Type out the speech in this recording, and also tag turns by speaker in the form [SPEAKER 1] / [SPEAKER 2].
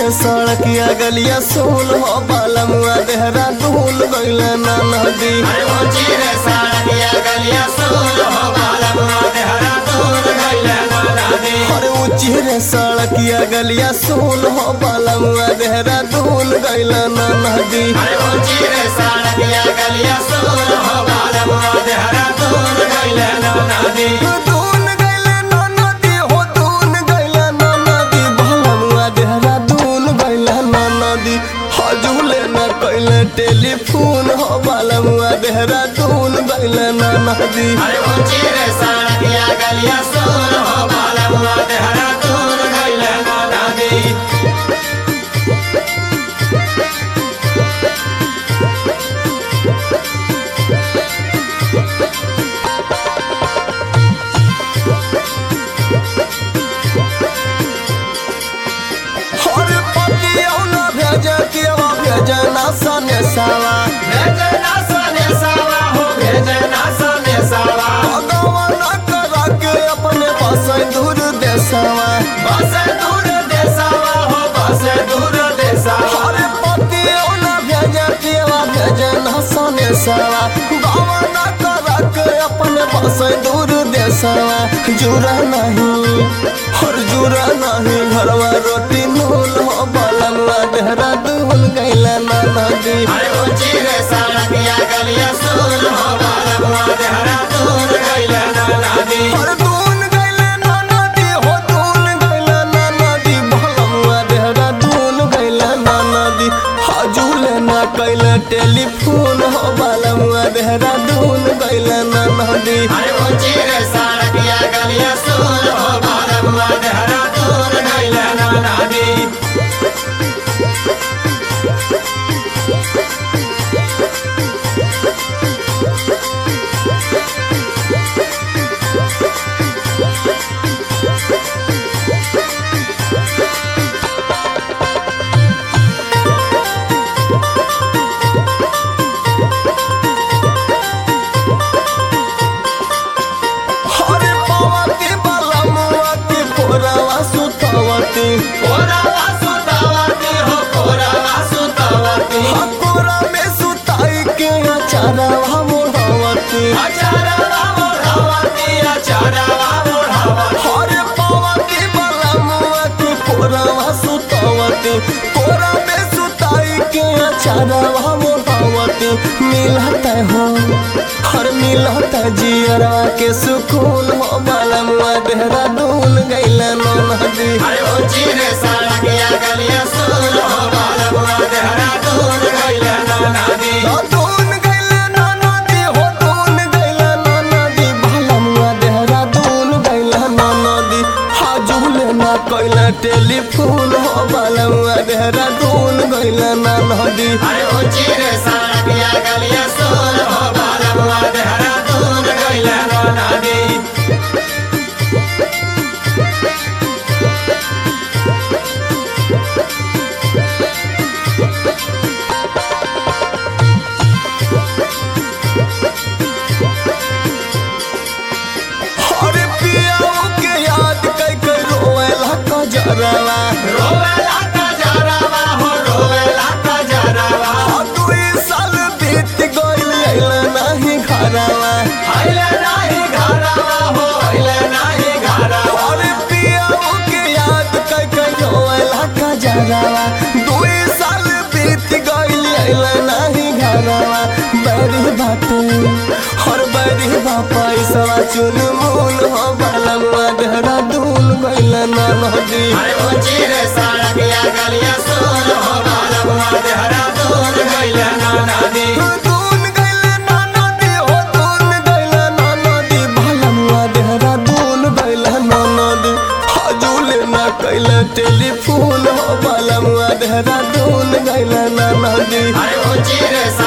[SPEAKER 1] रे सड़किया गलिया सोल हो बालमुआ देहरा दूल गइल ना नदी
[SPEAKER 2] अरे ऊंची रे सड़किया गलिया सोल हो बालमुआ देहरा दूर गइले ना नदी
[SPEAKER 1] अरे ऊंची रे सड़किया गलिया सोल हो बालमुआ देहरा दूल गइल ना नदी
[SPEAKER 2] अरे ऊंची रे सड़किया गलिया सोल हो बालमुआ देहरा दूर गइले ना नदी
[SPEAKER 1] दून गइल ना नदी हो दून गइल ना नदी बालमुआ देहरा दूल गइल ना नदी हजूले न कइल टेलीफोन हो बालमुआ देहरा दूल गइल ना नदी
[SPEAKER 2] अरे ऊंची रे सड़किया गलिया सोल हो बालमुआ देहरा दूर गइले ना नदी
[SPEAKER 1] हर पतिया न भेज केवा भेज ना सने सावा
[SPEAKER 2] भेजे ना सने सावा हो भेजे ना सने सावा
[SPEAKER 1] भगवान करा के अपने बस दूर देसावा
[SPEAKER 2] बस दूर देसावा हो बस दूर देसावा
[SPEAKER 1] हर पतिया न भेज केवा भेज ना सने सावा भगवान करा के अपने बस दूर देसावा जुरा नहीं हर जुरा नहीं घरवा रोटी नूल हो बालवा देहरा दूल गैला ना नदी
[SPEAKER 2] अरे ऊंची रे सड़किया गलिया सोल हो बालमुआ देहरा दूर गइले ना नदी
[SPEAKER 1] हर दून गैला ना नदी हो दून गैला ना नदी भलमुआ देहरा दून गैला ना नदी हजूले ना कैला टेलीफोन हो बालमुआ देहरा दून गैला ना नदी
[SPEAKER 2] अरे ऊंची रे सड़किया गलिया सोल हो बालमुआ देहरा दूर गइले ना नदी
[SPEAKER 1] हर पवती बालमुआ के पोरावा सुतवती
[SPEAKER 2] कोरावा सुतावती हो कोरावा सुतावती
[SPEAKER 1] हकोरा में सुताई के अचारवा मोड़वती
[SPEAKER 2] अचारवा मोढ़ावती अचारवा मोढ़ावती
[SPEAKER 1] हर पवती बालमुआ के पोरावा सुतवती पोरा में सुताई के अचारवा मोड़वती मिलता हो हर मिलता जियरा के सुकून हो बालमुआ देहरादून गैला नो नदी
[SPEAKER 2] अरे ऊंची रे सड़किया गलिया सोल हो बालमुआ देहरा दूर गइले ना नदी
[SPEAKER 1] दून गैला नो नदी हो दून गैला नो नदी बालमुआ देहरादून गैला नो नदी हाजुले ना कैला टेलीफोन हो बालमुआ देहरादून गैला ना नदी
[SPEAKER 2] अरे ऊंची रे सड़किया गलिया सोल हो बालमुआ देहरा दूर गइले ना नदी
[SPEAKER 1] अरे पियाओ के याद कई कई रोवेला कजरवा
[SPEAKER 2] रोवेला का जरावा हो रोवेला का जरावा
[SPEAKER 1] दुई साल बीत गइल अइला नाही घरवा
[SPEAKER 2] आइले नाही घरावा हो आइले नाही घरावा
[SPEAKER 1] अरे पियाओ के याद कई कई रोवेला कजरवा दुई साल बीत गइल अइला नाही घरवा बड़ी बाटे हर बड़ी बापा इसवा चुन मूल हो बालमुआ देहरादून गइल ना नदी
[SPEAKER 2] अरे ऊंची रे सड़किया गलिया सोल हो बालमुआ देहरा दूर गइले ना नदी
[SPEAKER 1] दून गइले ना नदी हो दून गइले ना नदी बालमुआ देहरादून गइले ना नदी हजूले ना कैले टेलीफोन हो बालमुआ देहरादून गइले ना नदी
[SPEAKER 2] अरे ऊंची रे